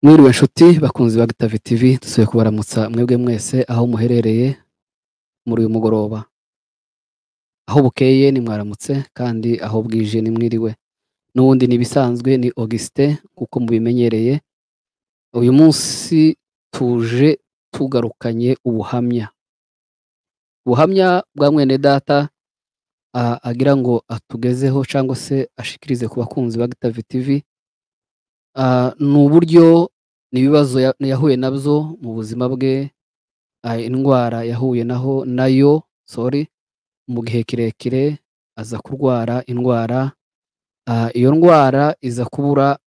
Mwiriwe nshuti bakunzi ba Gitave TV dusuye kubaramutsa mwebwe mwese aho muherereye muri uyu mugoroba aho bukeye ni mwaramutse kandi aho bwije ni mwiriwe n'ubundi n'ibisanzwe ni Augustin nk'uko mubimenyereye uyu munsi tuje tugarukanye ubuhamya ubuhamya bwa mwene data ah, agira ngo atugezeho cyangwa se ashikirize ku bakunzi ba Gitave TV Ah, ni uburyo n'ibibazo ya- yahuye nabyo mu buzima bwe ah, indwara yahuye naho nayo sorry mu gihe kirekire aza kurwara indwara ah, iyo ndwara iza kubura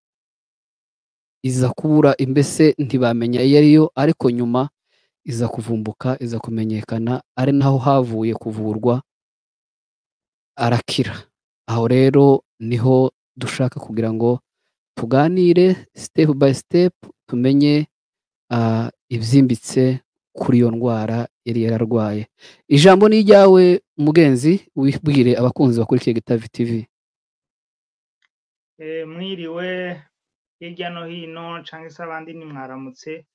iza kubura imbese ntibamenya iyo ariyo ariko nyuma iza kuvumbuka iza kumenyekana ari naho havuye kuvurwa arakira aho rero niho dushaka kugira ngo tuganire step by step tumenye ah, ibyimbitse kuri iyo ndwara yari yararwaye ijambo ni iryawe mugenzi wibwire abakunzi bakurikiye gitavi tv Eh, mwiriwe hirya no hino cyangwa se abandi ni mwaramutse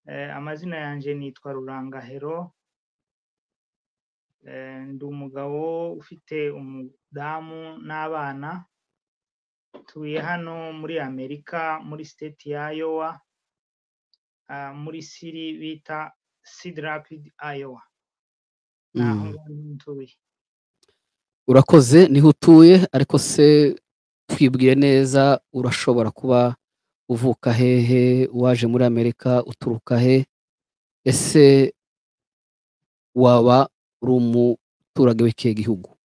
Eh, amazina yanjye nitwa rurangahero Eh, ndi umugabo ufite umudamu n'abana tuye hano muri amerika muri state ya iowa ah, muri siri bita sid rapid iowa naho Mm, ngaho niho ntuye urakoze niho utuye ariko se twibwiye neza urashobora kuba uvuka hehe waje muri amerika uturuka he ese waba uri umuturage w'ikihe gihugu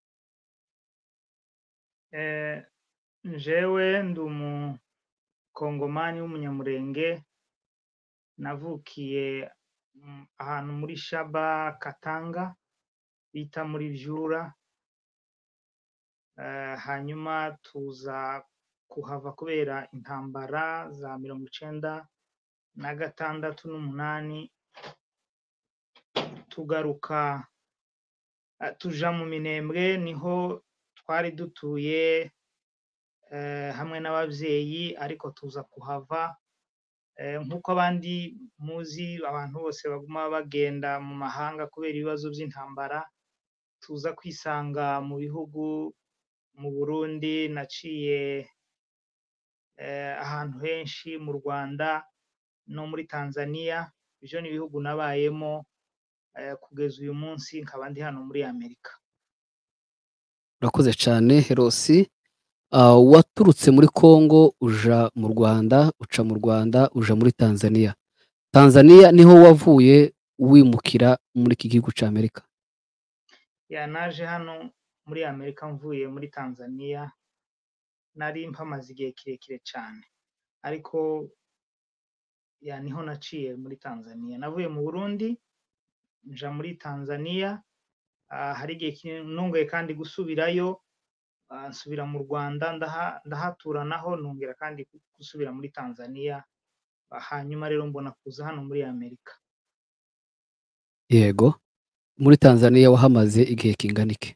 Eh, njyewe ndi umukongomani w'umunyamurenge navukiye mm, ahantu muri shaba katanga bita muri vyura eh, hanyuma tuza kuhava kubera intambara za mirongo icenda na gatandatu n'umunani tugaruka eh, tuja mu minembwe niho twari dutuye eh, hamwe n'abavyeyi ariko tuza kuhava Eh, nk'uko abandi muzi abantu bose baguma bagenda mu mahanga kubera ibibazo by'intambara tuza kwisanga mu bihugu mu burundi naciye eh, ahantu henshi mu rwanda no muri tanzania ibyo ni ibihugu nabayemo eh, kugeza uyu munsi nkaba ndi hano muri amerika urakoze cyane herosi Ah, waturutse muri Congo uja mu Rwanda uca mu Rwanda uja muri Tanzania Tanzania niho wavuye wimukira muri iki gihugu cya Amerika ya naje hano muri amerika mvuye muri tanzania nari mpamaze igihe kirekire cyane ariko ya niho naciye muri tanzania navuye mu burundi nja muri tanzania ah, hari igihe kinini nunguye kandi gusubirayo ah, nsubira mu rwanda ndaha- ndahatura naho nongera kandi gu- gusubira muri tanzania Ah, hanyuma rero mbona kuza hano muri amerika yego muri Tanzania wahamaze igihe kingana iki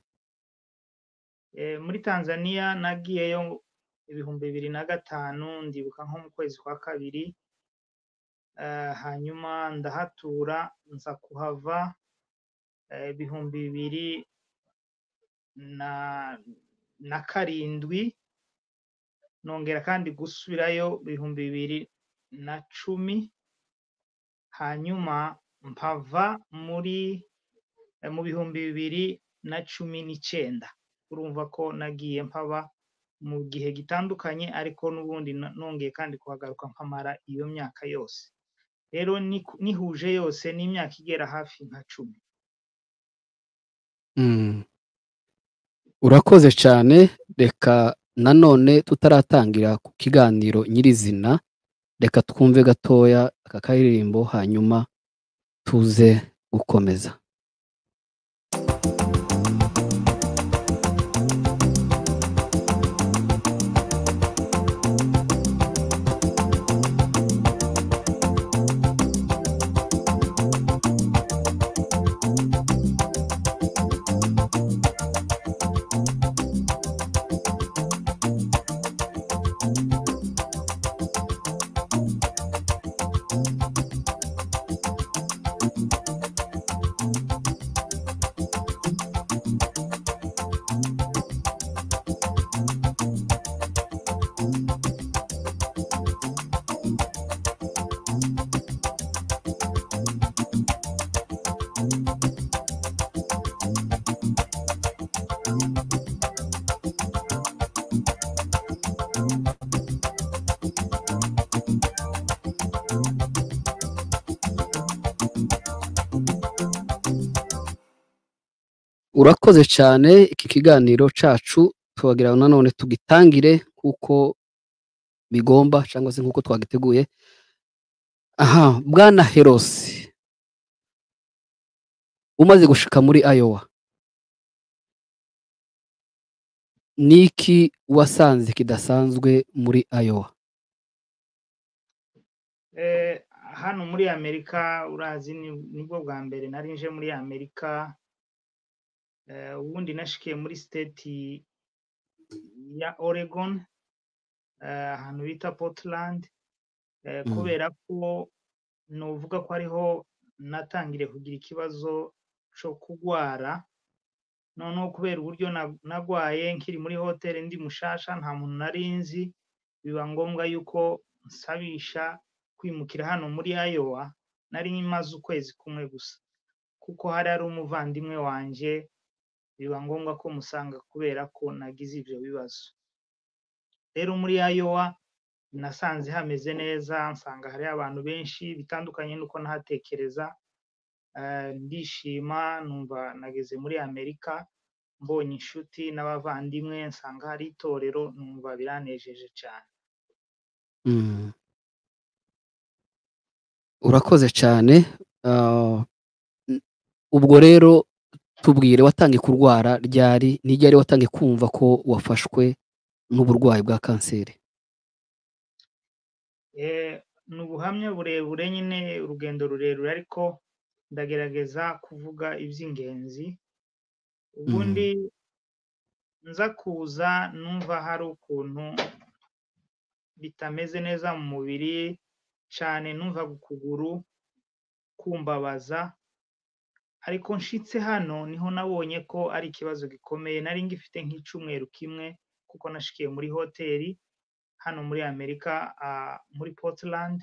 Eh, muri tanzania nagiyeyo ibihumbi bibiri na gatanu ndibuka nko mu kwezi kwa kabiri eh, hanyuma ndahatura nza kuhava eh, ibihumbi bibiri na na karindwi nongera kandi gusubirayo ibihumbi bibiri na cumi hanyuma mpava muri eh, mu bihumbi bibiri na cumi n'icyenda urumva ko nagiye mpaba mu gihe gitandukanye ariko n'ubundi na- nongeye kandi kuhagaruka mpamara iyo myaka yose rero ni- nihuje yose n'imyaka igera hafi nka cumi Mm, urakoze cyane reka nanone tutaratangira ku kiganiro nyirizina reka twumve gatoya aka karirimbo hanyuma tuze gukomeza urakoze cyane iki kiganiro cyacu tubagira ngo nanone tugitangire nk'uko bigomba cyangwa se nk'uko twagiteguye aha bwana herosi umaze gushika muri ayowa ni iki wasanze kidasanzwe muri ayowa hano muri amerika urazi nibwo bwa mbere nari nje muri amerika ubundi nashikiye muri siteti ya oregon ahantu bita portland kubera ko nuvuga ko ariho natangiriye kugira ikibazo cyo kurwara noneho kubera uburyo nagwaye nkiri muri hoteli ndi mushasha nta muntu nari nzi biba ngombwa yuko nsabisha kwimukira hano muri ayowa nari maze ukwezi kumwe gusa kuko hari hari umuvandimwe wanjye biba ngombwa ko musanga kubera ko nagize ibyo bibazo rero muri ayowa nasanze hameze neza nsanga hariho abantu benshi bitandukanye nuko nahatekereza ndishima numva nageze muri amerika mbonye inshuti n'abavandimwe nsanga hari itorero numva biranejeje cyane urakoze cyane ubwo rero tubwire watangiye kurwara ryari n'iryari watangiye kumva ko wafashwe n'uburwayi bwa kanseri ni ubuhamya burebure nyine urugendo rurerure ariko ndagerageza kuvuga iby'ingenzi ubundi nza kuza numva hari ukuntu bitameze neza mu mubiri cyane numva ukuguru kumbabaza ariko nshitse hano niho nabonye ko ari ikibazo gikomeye nari ngifite nk'icyumweru kimwe kuko nashikiye muri hoteli hano muri amerika muri portland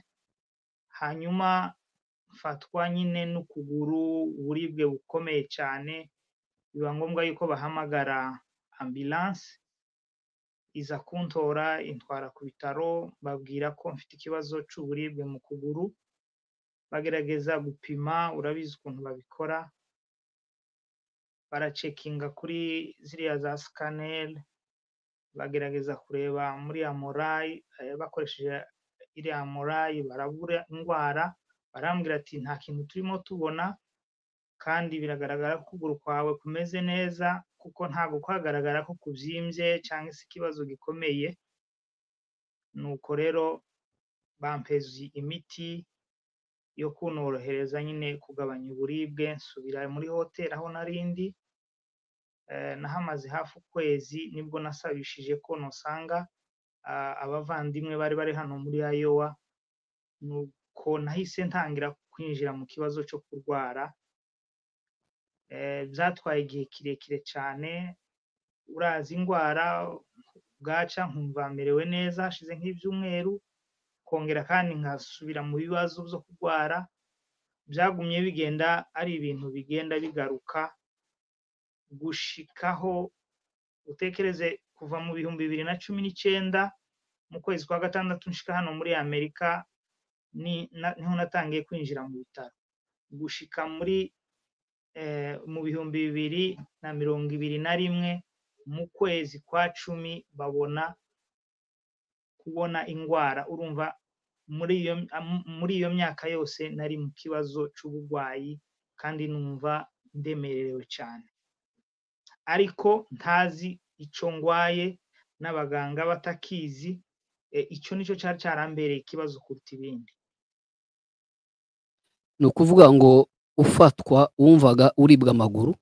hanyuma mfatwa nyine n'ukuguru uburibwe bukomeye cyane biba ngombwa yuko bahamagara ambilanse iza kuntora intwara ku bitaro babwira ko mfite ikibazo cy'uburibwe mu kuguru bagerageza gupima urabizi ukuntu babikora baracekinga kuri ziriya za sikaneri bagerageza kureba muri ya morayi bakoresheje iriya morayi barabura indwara barambwira ati nta kintu turimo tubona kandi biragaragara ko ukuguru kwawe kumeze neza kuko ntabwo kwagaragara ko kubyimbye cyangwa se ikibazo gikomeye nuko rero bampezi imiti yo kunorohereza nyine kugabanya uburibwe nsubira muri hoteli aho narindi nahamaze hafi ukwezi nibwo nasabishije ko nusanga abavandimwe bari bari hano muri ayowa nuko nahise ntangira kwinjira mu kibazo cyo kurwara byatwaye igihe kirekire cyane urazi indwara bwaca nkumva merewe neza hashize nk'ibyumweru kongera kandi nkasubira mu bibazo byo kurwara byagumye bigenda ari ibintu bigenda bigaruka gushikaho utekereze kuva mu bihumbi bibiri na cumi n'icyenda mu kwezi kwa gatandatu nshika hano muri amerika niho natangiye kwinjira mu bitaro gushika muri mu bihumbi bibiri na mirongo ibiri na rimwe mu kwezi kwa cumi babona kubona indwara urumva muri iyo myaka yose nari mu kibazo cy'uburwayi kandi numva ndemerewe cyane ariko ntazi icyo ndwaye n'abaganga batakizi icyo nicyo cyari cyarambereye ikibazo kuruta ibindi ni ukuvuga ngo ufatwa wumvaga uribwa amaguru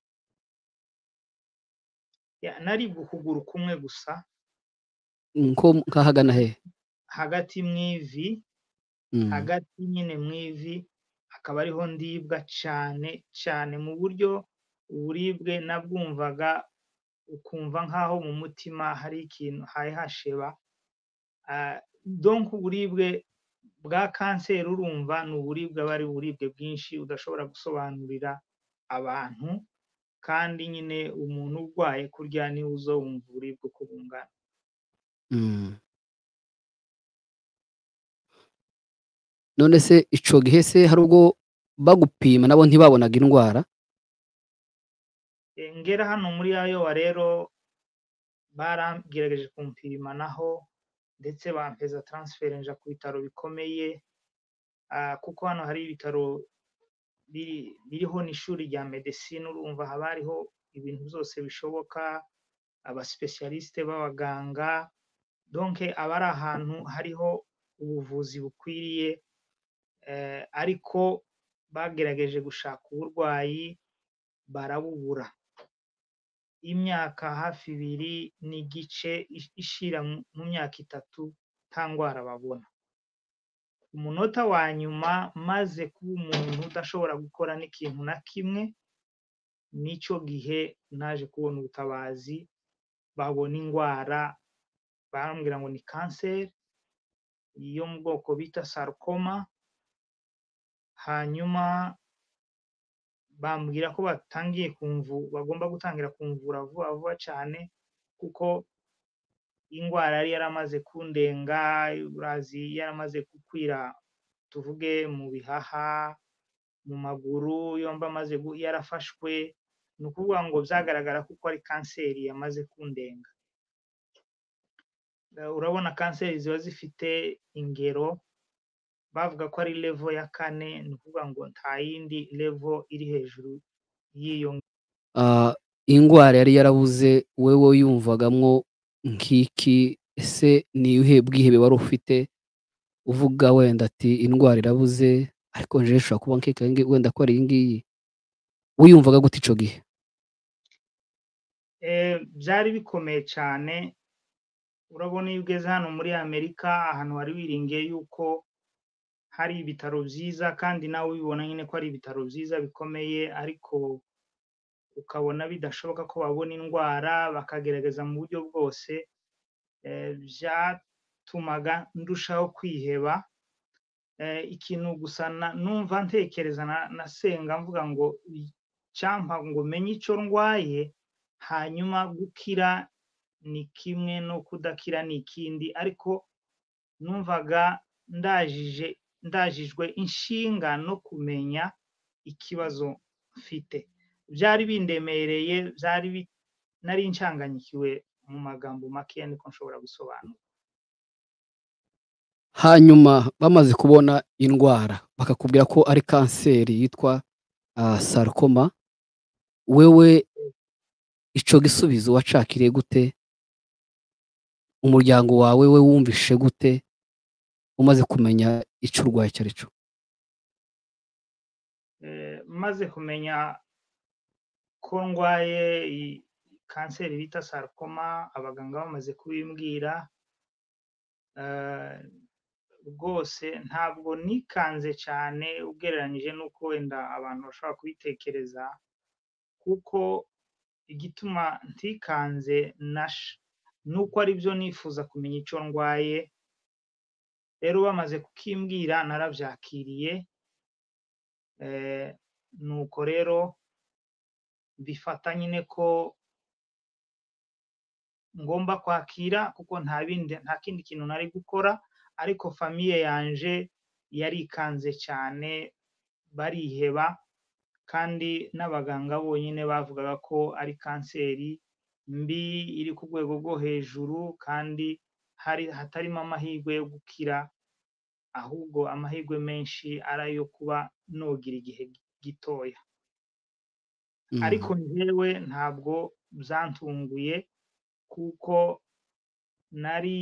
naribwa ukuguru kumwe gusa nk'ahagana hehe hagati mu ivi hagati nyine mu ivi akaba ariho ndibwa cyane cyane mu buryo uburibwe nabwumvaga ukumva nk'aho mu mutima hari ikintu hari hasheba donka uburibwe bwa kanseri urumva ni uburibwe aba ari uburibwe bwinshi udashobora gusobanurira abantu kandi nyine umuntu urwaye kurya niwe uzawumva uburibwe uko bungana none se icyo gihe se hari ubwo bagupima nabo ntibabonaga indwara ngera hano muri ayowa rero baragerageje kumpimanaho ndetse bampeza taransiferi nja ku bitaro bikomeye kuko hano hari ibitaro biriho n'ishuri rya medesine urumva haba hariho ibintu byose bishoboka abasipesiyalisite b'abaganga donke aba ari ahantu hariho ubuvuzi bukwiriye ariko bagerageje gushaka uburwayi barabubura imyaka hafi ibiri n'igice ishira mu myaka itatu nta ndwara babona umunota wa nyuma maze kuba umuntu udashobora gukora n'ikintu na kimwe n'icyo gihe naje kubona ubutabazi babona indwara barambwira ngo ni kanseri yo mu bwoko bita sarukoma hanyuma bambwira ko batangiye kumvu bagomba gutangira kumvura vuba vuba cyane kuko indwara yari yaramaze kundenga urazi yaramaze gukwira tuvuge mu bihaha mu maguru yombi amaze yarafashwe ni ukuvuga ngo byagaragara kuko ari kanseri yamaze kundenga urabona kanseri ziba zifite ingero bavuga ko ari levo ya kane ni ukuvuga ngo nta yindi levo iri hejuru y'iyo indwara yari yarabuze wowe yumvagamo nk'iki ese niyuhe bwihebe wari ufite uvuga wenda ati indwara irabuze ariko njyewe ishobora kuba nk'iki wenda ko ari iyi ngiyi wiyumvaga gute icyo gihe byari bikomeye cyane urabona iyo ugeze hano muri amerika ahantu wari wiringiye yuko hari ibitaro byiza kandi nawe ubibona nyine ko ari ibitaro byiza bikomeye ariko ukabona bidashoboka ko babona indwara bakagerageza mu buryo bwose byatumaga ndushaho kwiheba ikintu gusa numva ntekereza na senga mvuga ngo icyampa ngo menye icyo ndwaye hanyuma gukira ni kimwe no kudakira ni ikindi ariko numvaga ndajije ndajijwe inshinga no kumenya ikibazo mfite byari bindemereye byari nari nshanganyikiwe mu magambo makeya niko nshobora gusobanura hanyuma bamaze kubona indwara bakakubwira ko ari kanseri yitwa sarukoma wewe icyo gisubizo wacakiriye gute umuryango wawe we wumvishe gute umaze kumenya icyo urwaye icyo ari cyo maze kumenya ko ndwaye kanseri bita sarukoma abaganga bamaze kubimbwira rwose ntabwo nikanze cyane ugereranyije n'uko wenda abantu bashobora kubitekereza kuko igituma ntikanze nuko ari byo nifuza kumenya icyo ndwaye rero bamaze kukimbwira narabyakiriye nuko rero bifata nyine ko ngomba kwakira kuko nta bindi nta kindi kintu nari gukora ariko famiye yanje yarikanze cyane bariheba kandi n'abaganga bonyine bavugaga ko ari kanseri mbi iri ku rwego rwo hejuru kandi hari hatarimo amahirwe yo gukira ahubwo amahirwe menshi ari ayo kuba nogira igihe gitoya ariko njyewe ntabwo byantunguye kuko nari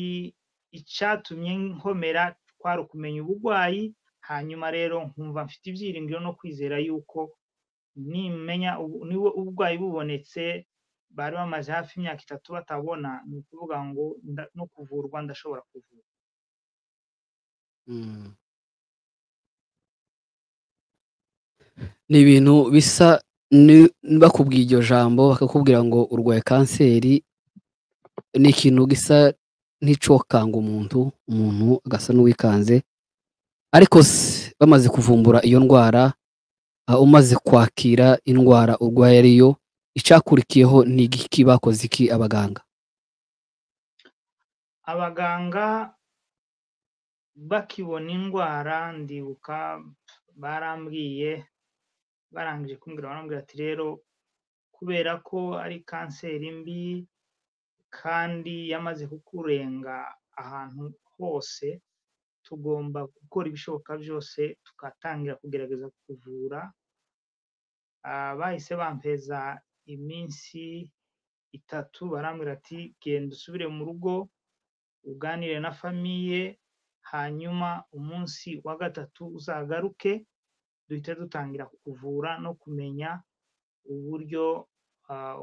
icyatumye nkomera twari ukumenya uburwayi hanyuma rero nkumva mfite ibyiringiro no kwizera yuko nimenya uburwayi bubonetse bari bamaze hafi imyaka itatu batabona ni ukuvuga ngo no kuvurwa ndashobora kuvura ni ibintu bisa bakubwiye iryo jambo bakakubwira ngo urwaye kanseri ni ikintu gisa n'icokanga umuntu umuntu agasa n'uwikanze ariko bamaze kuvumbura iyo ndwara umaze kwakira indwara urwaye ariyo icyakurikiyeho ni igiki bakoze iki abaganga abaganga bakibona indwara ndibuka barambwiye barangije kumbwira barambwira ati rero kubera ko ari kanseri mbi kandi yamaze kukurenga ahantu hose tugomba gukora ibishoboka byose tugatangira kugerageza kuvura bahise bampeza iminsi itatu barambwira ati genda usubire mu rugo uganire na famiye hanyuma umunsi wa gatatu uzagaruke duhite dutangira kuvura no kumenya uburyo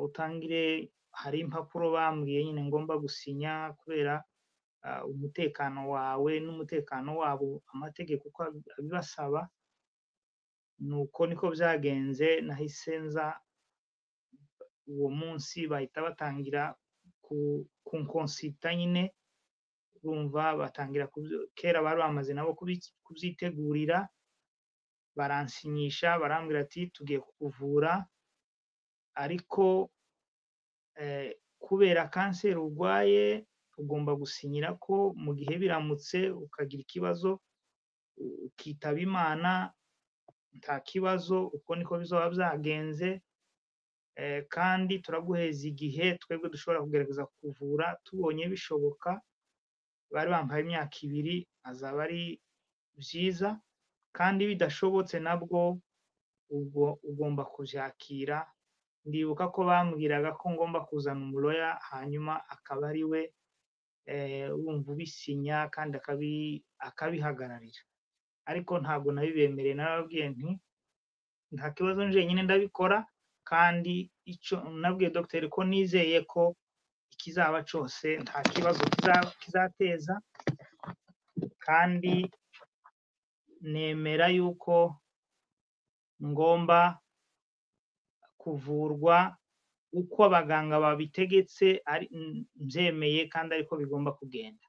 utangire hari impapuro bambwiye nyine ngomba gusinya kubera umutekano wawe n'umutekano wabo amategeko uko abibasaba nuko niko byagenze nahise nza uwo munsi bahita batangira ku nkonsita nyine urumva batangira kera bari bamaze nabo kubyitegurira baransinyisha barambwira ati tugiye kukuvura ariko kubera kanseri urwaye ugomba gusinyira ko mu gihe biramutse ukagira ikibazo ukitaba imana nta kibazo uko niko bizaba byagenze kandi turaguheza igihe twebwe dushobora kugerageza kuvura tubonye bishoboka bari bambaye imyaka ibiri azaba ari byiza kandi bidashobotse nabwo ubwo ugomba kubyakira ndibuka ko bambwiraga ko ngomba kuzana umuroya hanyuma akaba ari we wumva ubisinya kandi akabihagararira ariko ntabwo nabibemereye narababwiye nti nta kibazo njyenyine ndabikora kandi icyo nabwiye dogiteri ko nizeye ko ikizaba cyose nta kibazo kizateza kandi nemera yuko ngomba kuvurwa uko abaganga babitegetse byemeye kandi ariko bigomba kugenda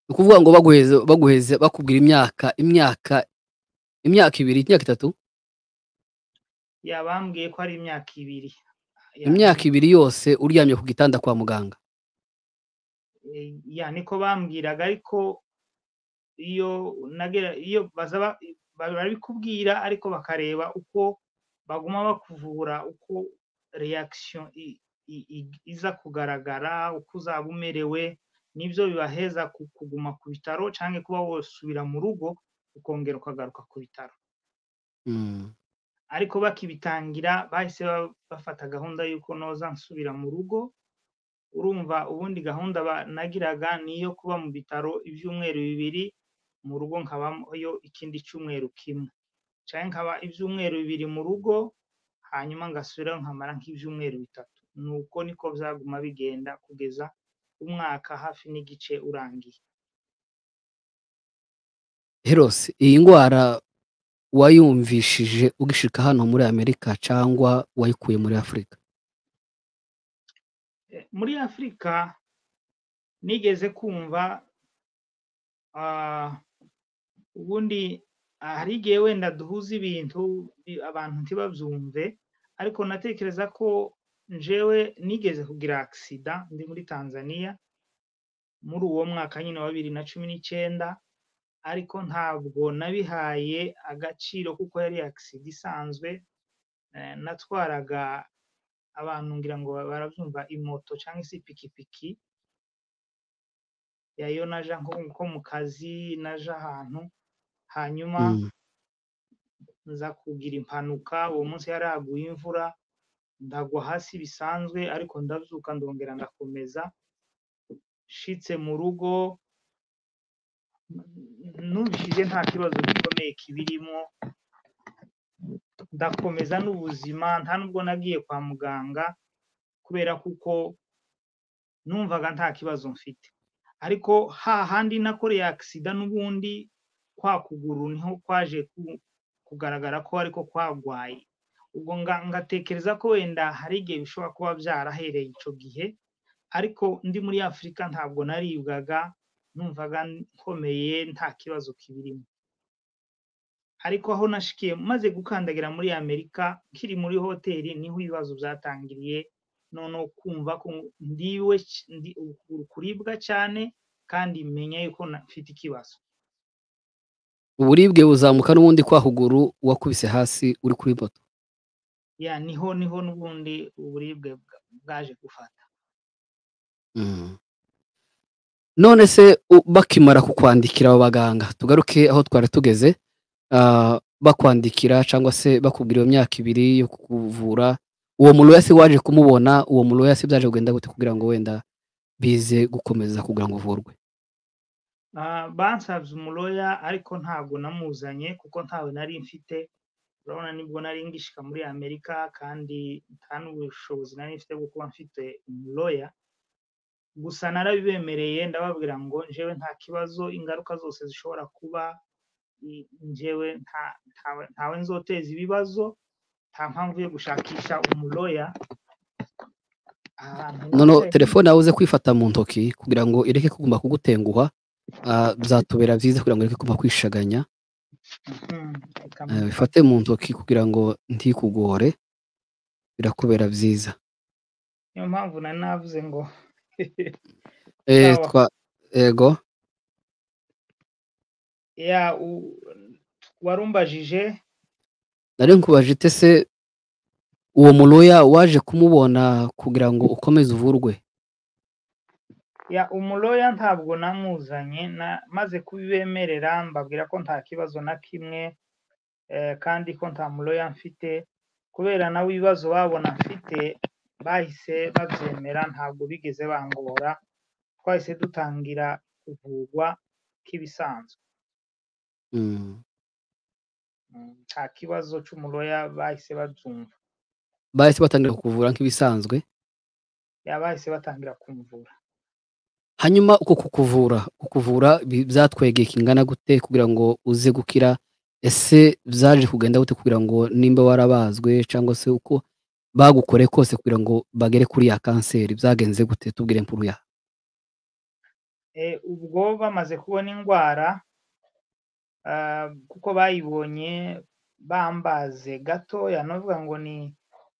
ni ukuvuga ngo baguheze bakubwira imyaka imyaka imyaka ibiri imyaka itatu yabambwiye ko ari imyaka ibiri imyaka ibiri yose uryamye ku gitanda kwa muganga ya niko bambwiraga ariko iyo iyo barabikubwira ariko bakareba uko baguma bakuvura uko reyakisiyo iza kugaragara uko uzaba umerewe nibyo bibaheza kuguma ku bitaro cyangwa kuba wasubira mu rugo ukongera ukagaruka ku bitaro ariko bakibitangira bahise bafata gahunda y'uko noza nsubira mu rugo urumva ubundi gahunda banagiraga ni iyo kuba mu bitaro ibyumweru bibiri mu rugo nkabayo ikindi cyumweru kimwe cyangwa nkaba ibyumweru bibiri mu rugo hanyuma ngasubirayo nkamara nk'ibyumweru bitatu ni uko niko byaguma bigenda kugeza umwaka hafi n'igice urangiye herose iyi ndwara wayumvishije ugishika hano muri amerika cyangwa wayikuye muri afurika muri afurika nigeze kumva ubundi hari igihe wenda duhuza ibintu abantu ntibabyumve ariko natekereza ko njewe nigeze kugira agisida ndi muri tanzania muri uwo mwaka nyine wa bibiri na cumi n'icyenda ariko ntabwo nabihaye agaciro kuko yari agisida isanzwe natwaraga abantu ngira ngo barabyumva imoto cyangwa se ipikipiki yayo naja nko mu kazi naja ahantu hanyuma nza kugira impanuka uwo munsi yari haguye imvura ndagwa hasi bisanzwe ariko ndabyuka ndongera ndakomeza nshitse mu rugo nubishije nta kibazo gikomeye kibirimo ndakomeza n'ubuzima nta nubwo nagiye kwa muganga kubera kuko numvaga nta kibazo mfite ariko hahandi nakoreye agisida n'ubundi kwa kuguru niho kwaje kugaragara ko ariko kwagwaye ubwo ngatekereza ko wenda hari igihe bishobora kuba byarahereye icyo gihe ariko ndi muri afurika ntabwo naribwaga numvaga nkomeye nta kibazo kibirimo ariko aho nashikiye maze gukandagira muri amerika nkiri muri hoteli niho ibibazo byatangiriye noneho kumva ko ndiwe kuribwa cyane kandi menya yuko mfite ikibazo uburibwe buzamuka n'ubundi kwahuguru wakubise hasi uri kuri moto ya niho niho n'ubundi uburibwe bwa- bwaje gufata Mm. none se u- bakimara kukwandikira abo baganga tugaruke aho twari tugeze ah, bakwandikira cyangwa se bakubwira iyo myaka ibiri yo kukuvura uwo murwayi se waje kumubona uwo murwayi se byaje kugenda gute kugira ngo wenda bize gukomeza kugira ngo uvurwe Ah, bansabye umuroya ariko ntabwo namuzanye kuko ntawe nari mfite urabona nibwo nari ngishika muri amerika kandi nta n'ubushobozi nari mfite bwo kuba mfite umuroya gusa narabibemereye ndababwira ngo njyewe nta kibazo ingaruka zose zishobora kuba i- njyewe nta- ntawe- ntawe nzoteza ibibazo nta mpamvu yo gushakisha umuroya ahantu noneho nicaye- telefone yawe uze kwifata mu ntoki kugira ngo ireke kuguma kugutenguha ah, byatubera byiza kugira ngo ireke kuguma kwishaganya Mhm, Eh, ikamufata. bifate mu ntoki kugira ngo ntikugore birakubera byiza niyo mpamvu nari navuze ngo Eh, Sawa. twa ego ya u- warumbajije nari nkubajije ite se uwo muroya waje kumubona kugira ngo ukomeze uvurwe ya umuroya ntabwo namuzanye na- maze kubibemerera mbabwira ko nta kibazo na kimwe eh, kandi ko nta muroya mfite kubera nawe ibibazo babona mfite bahise babyemera ntabwo bigeze bangora twahise dutangira kuvugwa nk'ibisanzwe Mm. Mm, nta kibazo cy'umuroya bahise babyumva bahise batangira kukuvura nk'ibisanzwe ya bahise batangira kumvura hanyuma uko kukuvura kukuvura bi- byatwegeye kingana gute kugira ngo uze gukira ese byaje kugenda gute kugira ngo nimba warabazwe cyangwa se uko bagukore kose kugira ngo bagere kuri ya kanseri byagenze gute tubwire impuru ya Eh, ubwo bamaze kubona indwara ah, kuko bayibonye bambaze gatoya novuga ngo ni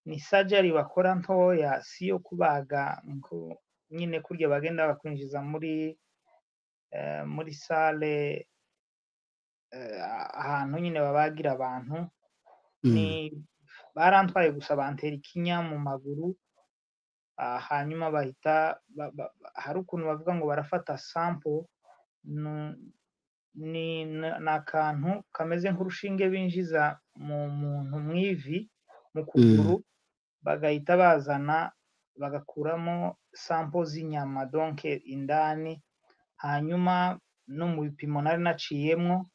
ni sajari bakora ntoya si iyo kubaga ngo nyine kurya bagenda bakwinjiza muri eh, muri sale ahantu nyine babagira abantu ni barantwaye gusa bantera ikinya mu maguru ah, hanyuma bahita ba- ba- ba- hari ukuntu bavuga ngo barafata sample nu- ni na- ni akantu kameze nk'urushinge binjiza mu muntu mu ivi mu kuguru bagahita bazana bagakuramo sampo z'inyama donke indani hanyuma no mu bipimo nari naciyemo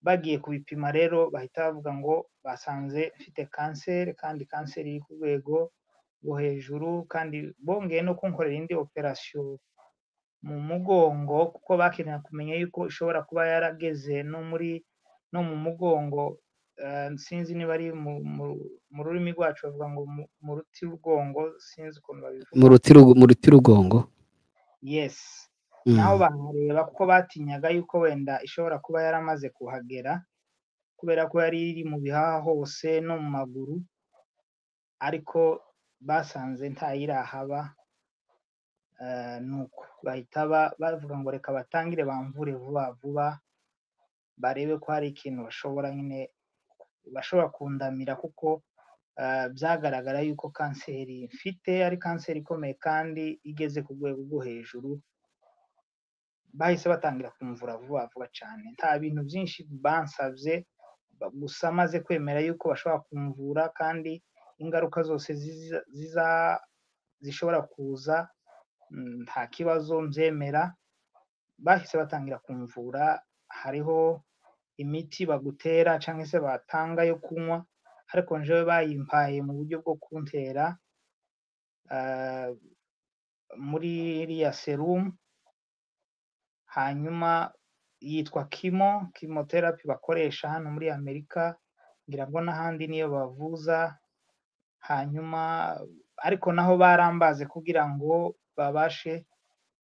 bagiye kubipima rero bahita bavuga ngo basanze mfite kanseri kandi kanseri iri ku rwego rwo hejuru kandi bongeye no kunkorera indi operasiyo mu mugongo kuko bakenera kumenya yuko ishobora kuba yarageze no muri no mu mugongo eh, sinzi niba ari mu, mu, mu rurimi rwacu bavuga ngo mu, mu ruti rw'ubwongo sinzi ukuntu babivuga mu ruti rugo- mu ruti rugongo yes Mm. naho bahareba kuko batinyaga yuko wenda ishobora kuba yaramaze kuhagera kubera ko yari iri mu bihaha hose no mu maguru ariko basanze ntayirahaba eh, nuko bahita ba- bavuga ngo reka batangire bamvure vuba vuba barebe ko hari ikintu bashobora nyine bashobora kundamira kuko eh, byagaragara yuko kanseri mfite ari kanseri ikomeye kandi igeze ku rwego rwo hejuru bahise batangira kumvura vuba vuba cyane nta bintu byinshi bansabye ba- gusa maze kwemera yuko bashobora kumvura kandi ingaruka zose ziza, ziza zishobora kuza mm, nta kibazo mbyemera bahise batangira kumvura hariho imiti bagutera cyangwa se batanga yo kunywa ariko njyewe bayimpaye mu buryo bwo kuntera ah, muri iriya serumu hanyuma yitwa kimo kimoterapi bakoresha hano muri amerika ngira ngo n'ahandi niyo bavuza hanyuma ariko naho barambaze kugira ngo babashe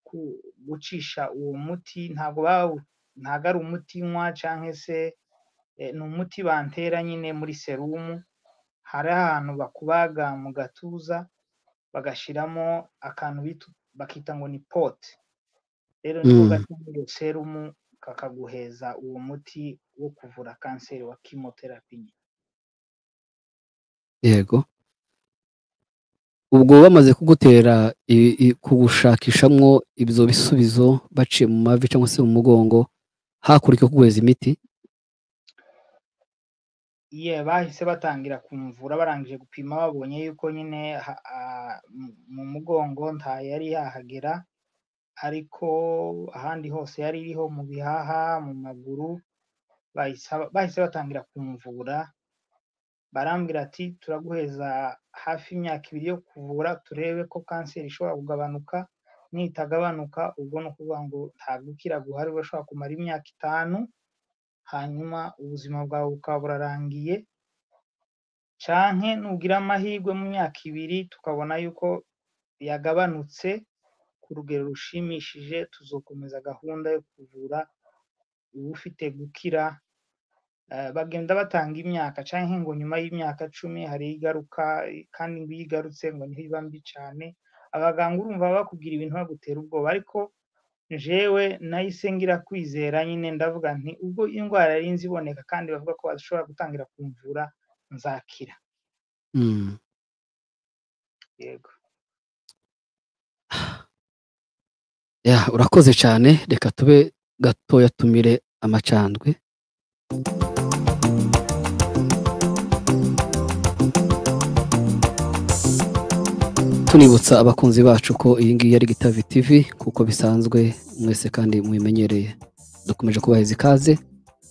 ku- gucisha uwo muti ntabwo bawu- ntabwo ari umuti nywa cyangwa se eh, ni umuti bantera nyine muri serumu hari ahantu bakubaga mu gatuza bagashyiramo akantu bitu- bakita ngo ni pote rero niko Mm. gashyira iyo serumu kakaguheza uwo muti wo kuvura kanseri wa kimoterapi nyine yego ubwo bamaze kugutera i- i- kugushakishamwo ibyo bisubizo baciye mu mavi cyangwa se mu mugongo hakurikijwe kuguheza imiti ye bahise batangira kumvura barangije gupima babonye yuko nyine ha- ah, mu- mu mugongo nta yari yahagera ariko ahandi hose yari iriho mu bihaha mu maguru bahise bahise batangira kumvura barambwira ati turaguheza hafi imyaka ibiri yo kuvura turebe ko kanseri ishobora kugabanuka nitagabanuka ubwo ni ukuvuga ngo nta gukira guhari urashobora kumara imyaka itanu hanyuma ubuzima bwawe bukaba burarangiye canke nugira amahirwe mu myaka ibiri tukabona yuko yagabanutse ku rugero rushimishije tuzokomeza gahunda yo kuvura uba ufite gukira Eh, bagenda batanga imyaka canke ngo nyuma y'imyaka cumi hari igaruka kandi ngo iyo igarutse ngo niho iba mbi cane abaganga urumva bakubwira ibintu bagutera ubwoba ariko jewe nahise ngira kwizera nyine ndavuga nti ubwo indwara yari nzi iboneka kandi bavuga ko bashobora gutangira kumvura nzakira Mm. yego ya urakoze cyane reka tube gatoya tumire amacandwe tunibutsa abakunzi bacu ko iyi ngiyi ari gitavi tv kuko bisanzwe mwese kandi mubimenyereye dukomeje kubaheza ikaze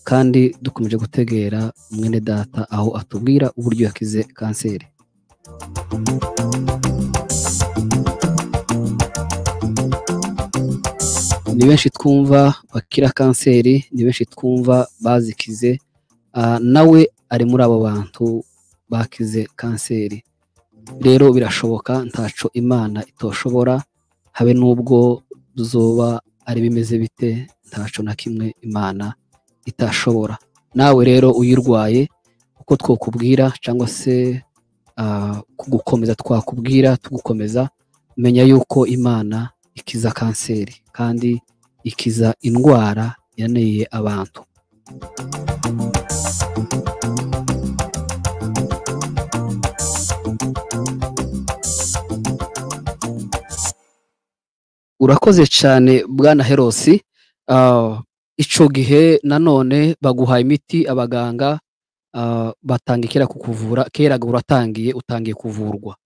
kandi dukomeje gutegera mwene data aho atubwira uburyo yakize kanseri ni benshi twumva bakira kanseri ni benshi twumva bazikize Ah, nawe ari muri abo bantu bakize kanseri rero birashoboka ntaco imana itoshobora habe n'ubwo zoba ari bimeze bite ntaco na kimwe imana itashobora nawe rero uyirwaye uko twakubwira cyangwa se ah, kugukomeza twakubwira tugukomeza menya yuko imana ikiza kanseri kandi ikiza indwara yaneye abantu urakoze cyane bwana herosi Ah, ico gihe nanone baguha imiti abaganga ah, batanga kera kukuvura keraga uratangiye utangiye kuvurwa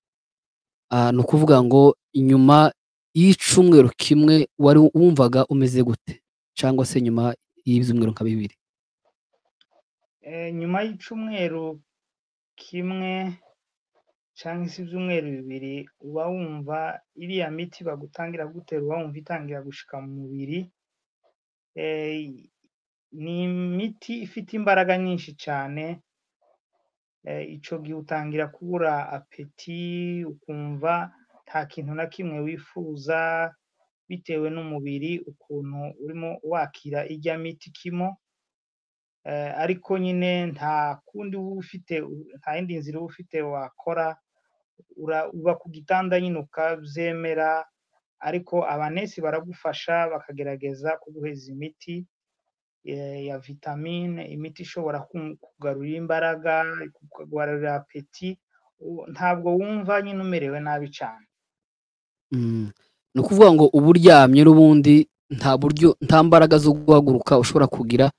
Ah, ni ukuvuga ngo inyuma y'icumweru kimwe wari wumvaga umeze gute cyangwa se nyuma y'ibyumweru nka bibiri Eh, nyuma y'icumweru kimwe cyangwa se ibyumweru bibiri uba wumva iriya miti bagutangira gutera uba wumva itangira gushika mu mubiri Eh, ni imiti ifite imbaraga nyinshi cyane icyo gihe utangira kubura apeti ukumva nta kintu na kimwe wifuza bitewe n'umubiri ukuntu urimo wakira ijya miti kimo Eh, ariko nyine nta kundi uba ufite nta yindi nzira uba ufite wakora Ura- uba ku gitanda nyine ukabyemera ariko abanesi baragufasha bakagerageza kuguheza imiti eh, ya vitamine imiti ishobora ku- kugarura imbaraga kugarura apeti u- ntabwo wumva nyine umerewe nabi cyane Mm. ni ukuvuga ngo uba uryamye n'ubundi nta buryo nta mbaraga zo guhaguruka ushobora kugira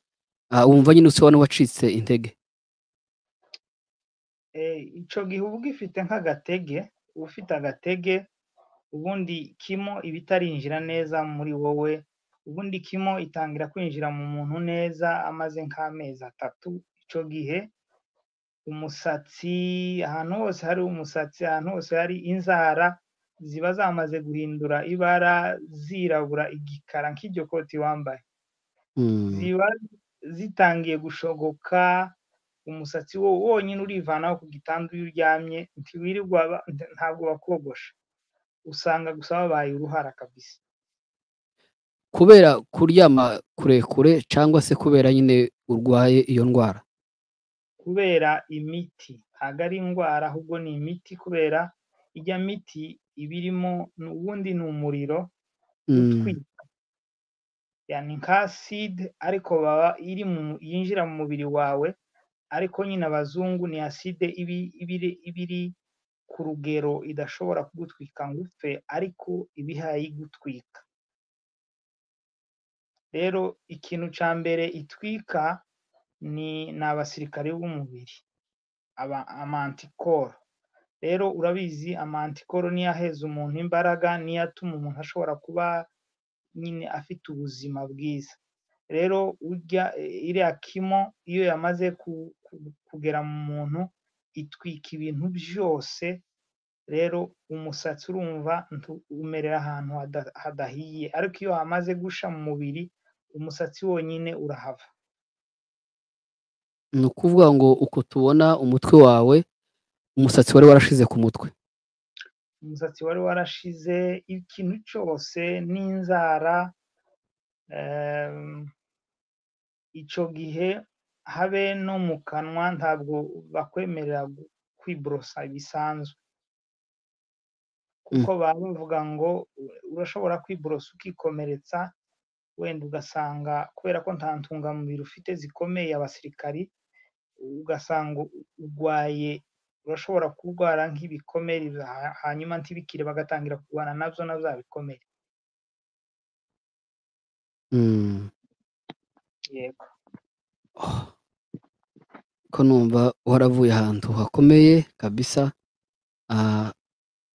ah, wumva nyine usa n'uwacitse intege Eh, ico gihe uba ugifite nk'agatege uba ufite agatege ubundi kimo iba itarinjira neza muri wowe ubundi kimo itangira kwinjira mu muntu neza amaze nk'amezi atatu ico gihe umusatsi ahantu hose hari umusatsi ahantu hose hari inzara ziba zamaze guhindura ibara zirabura igikara nk'iryo koti wambaye Mm. ziba zitangiye gushogoka umusatsi wo wonyine urivanaho ku gitanda iyo uryamye ntiwirirwa ba- ntabwo bakogosha usanga gusa babaye uruhara kabisa kubera kuryama kurekure cyangwa se kubera nyine urwaye iyo ndwara kubera imiti ntabwo ari indwara ahubwo ni imiti kubera ijya miti iba irimo ni- ubundi ni umuriro Mm. utwika yani nka acide ariko baba iri mu, yinjira mu mubiri wawe ariko nyine abazungu ni acide iba iri ku rugero idashobora kugutwika ngo upfe ariko iba ihaye igutwika rero ikintu cya mbere itwika ni abasirikare b'umubiri amantikoro rero urabizi amantikoro niyo aheza umuntu imbaraga niyo atuma umuntu ashobora kuba nyine afite ubuzima bwiza rero urya iriya kimo iyo yamaze kugera mu muntu itwika ibintu byose rero umusatsi urumva umerera ahantu hadahiye ariko iyo hamaze gusha mu mubiri umusatsi wonyine urahava ni ukuvuga ngo uko tubona umutwe wawe umusatsi wari warashize ku mutwe umusatsi wari warashize ikintu cyose n'inzara icyo gihe habe no mu kanwa ntabwo bakwemerera kwiborosa bisanzwe kuko baba bavuga ngo urashobora kwiborosa ukikomeretsa wenda ugasanga kubera ko nta ntungamubiri ufite zikomeye abasirikari ugasanga urwaye urashobora kurwara nk'ibikomere hanyuma ntibikire bagatangira kurwana nabyo na bya bikomere yego ko numva waravuye ahantu hakomeye kabisa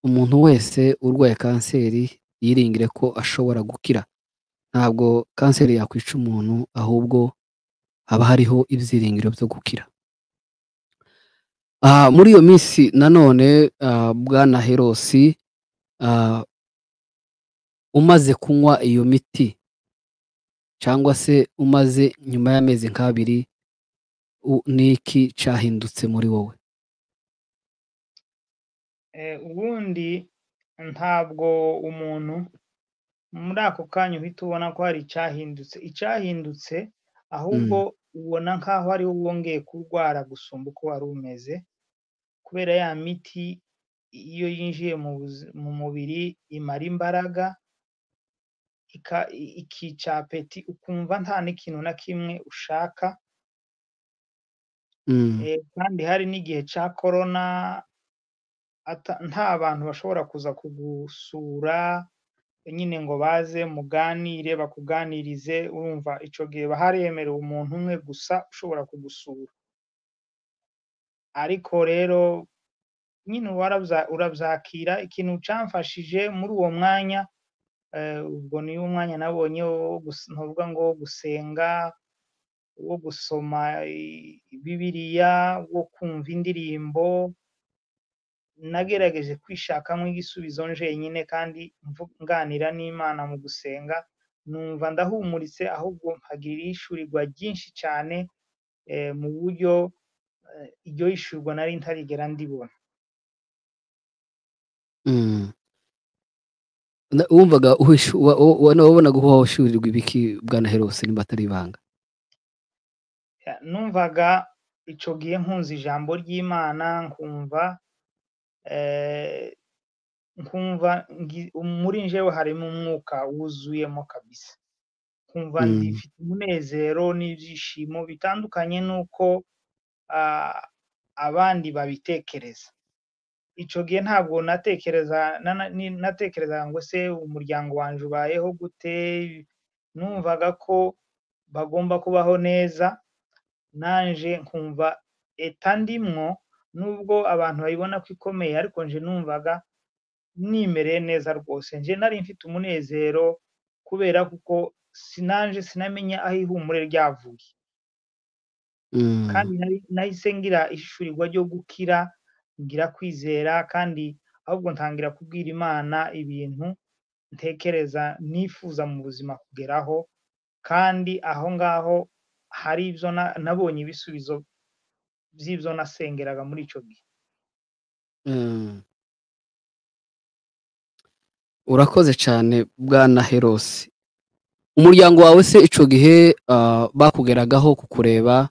umuntu wese urwaye kanseri yiringire ko ashobora gukira ntabwo kanseri yakwica umuntu ahubwo haba hariho ibyiringiro byo gukira muri iyo minsi nanone bwana herosi umaze kunywa iyo miti cyangwa se umaze nyuma y'amezi nk'abiri n'iki cyahindutse muri wowe ubundi ntabwo umuntu muri ako kanya uhita ubona ko hari icyahindutse icyahindutse ahubwo ubona nk'aho ari wowe wongeye kurwara gusumba uko wari umeze kubera ya miti iyo yinjiye mu mubiri imara imbaraga ikica apeti ukumva nta n'ikintu na kimwe ushaka kandi hari n'igihe cya korona nta bantu bashobora kuza kugusura nyine ngo baze muganire bakuganirize urumva icyo gihe haremerewe umuntu umwe gusa ushobora kugusura ariko rero nyine urabyakira ikintu cyamfashije muri uwo mwanya ubwo ni umwanya nabonye ntuvuga ngo wo gusenga wo gusoma bibiriya wo kumva indirimbo nagerageje kwishakamo igisubizo njyenyine kandi nganira n'imana mu gusenga numva ndahumuritse ahubwo mpagira ishyurirwa ryinshi cyane mu buryo iryo yishyurwa nari ntarigera ndibona wumvaga wabonaga uba washyurirwa ibiki bwana herose niba atari ibanga numvaga icyo gihe nkunze ijambo ry'imana nkumva nkumva muri njyewe harimo umwuka wuzuyemo kabisa nkumva ndifite umunezero n'ibyishimo bitandukanye n'uko abandi babitekereza icyo gihe ntabwo natekereza ngo se umuryango wanjye ubayeho gute numvaga ko bagomba kubaho neza nanjye nkumva eta ndimwo nubwo abantu babibona ko ikomeye ariko nje numvaga nimereye neza rwose nje nari mfite umunezero kubera kuko sinanje sinamenya aho ihumure ryavuye kandi nahise ngira ishishurirwa ryo gukira ngira kwizera kandi ahubwo ntangira kubwira imana ibintu ntekereza nifuza mu buzima kugeraho kandi aho ngaho hari ibyo nabonye ibisubizo by'ibyo nasengeraga muri icyo gihe urakoze cyane bwana herose umuryango wawe se icyo gihe bakugeragaho kukureba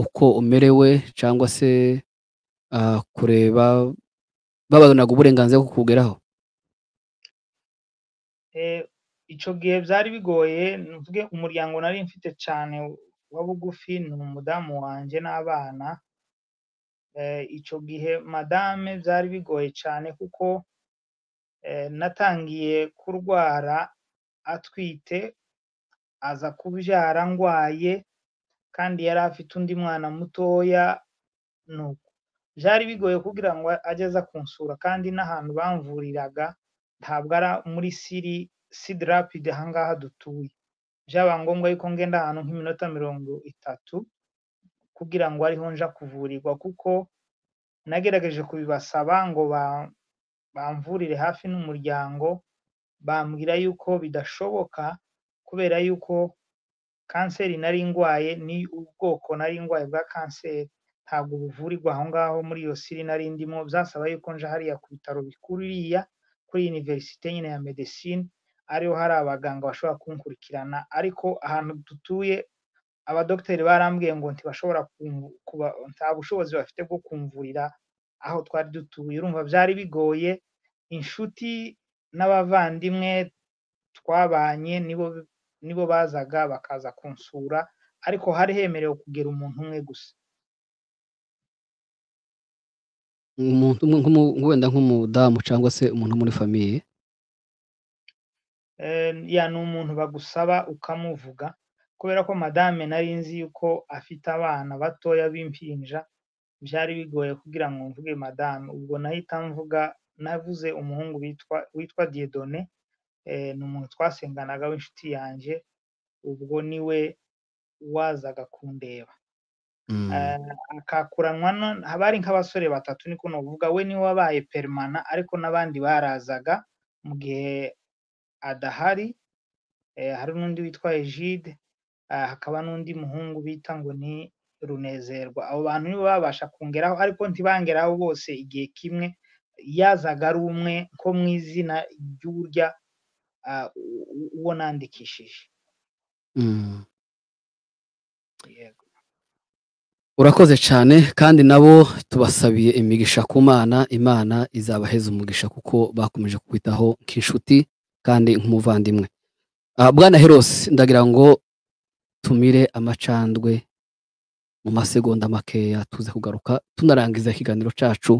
uko umerewe cyangwa se kureba babonaga uburenganzira bwo kukugeraho icyo gihe byari bigoye umuryango nari mfite cyane wa bugufi ni umudamu wanjye n'abana icyo gihe madame byari bigoye cyane kuko natangiye kurwara atwite aza kubyara ndwaye kandi yari afite undi mwana mutoya nuko byari bigoye kugira ngo ajye aza kunsura kandi n'ahantu bamvuriraga ntabwo ari muri siri sidirapide aha ngaha dutuye byaba ngombwa yuko ngenda ahantu nk'iminota mirongo itatu kugira ngo ariho nja kuvurirwa kuko nagerageje kubibasaba ngo bamvurire hafi n'umuryango bambwira yuko bidashoboka kubera yuko kanseri nari ndwaye ni ubwoko nari ndwaye bwa kanseri ntabwo buvurirwa aho ngaho muri iyo siri nari ndimo byasaba yuko nja hariya ku bitaro bikuru iriya kuri univerisite nyine ya medesine ariho hari abaganga bashobora kunkurikirana ariko ahantu dutuye abadogiteri barambwiye ngo ntibashobora nta bushobozi bafite bwo kumvurira aho twari dutuye urumva byari bigoye inshuti n'abavandimwe twabanye nibo nibo bazaga bakaza kunsura ariko hari hemerewe kugera umuntu umwe gusa wenda nk'umudamu cyangwa se umuntu muri famiye ya ni umuntu bagusaba ukamuvuga kubera ko madame nari nzi yuko afite abana batoya b'impinja byari bigoye kugira ngo mvuge madame ubwo nahita mvuga navuze umuhungu witwa diyedone ni umuntu twasenganaga w'inshuti yanjye ubwo niwe wazaga kundeba akakuranwa haba hari nk'abasore batatu niko nuvuga we niwe wabaye perimana ariko n'abandi barazaga mu gihe adahari hari n'undi witwa ejide hakaba n'undi muhungu bita ngo ni runezerwa abo bantu nibo babasha kongeraho ariko ntibangeraho bose igihe kimwe yazaga ari umwe nko mu izina ry'uburya uwo nandikishije urakoze cyane kandi nabo tubasabiye imigisha ku mana imana izabaheza umugisha kuko bakomeje kukwitaho nk'inshuti kandi nk'umuvandimwe bwana herose ndagira ngo tumire amacandwe mu masegonda makeya tuze kugaruka tunarangiza ikiganiro cyacu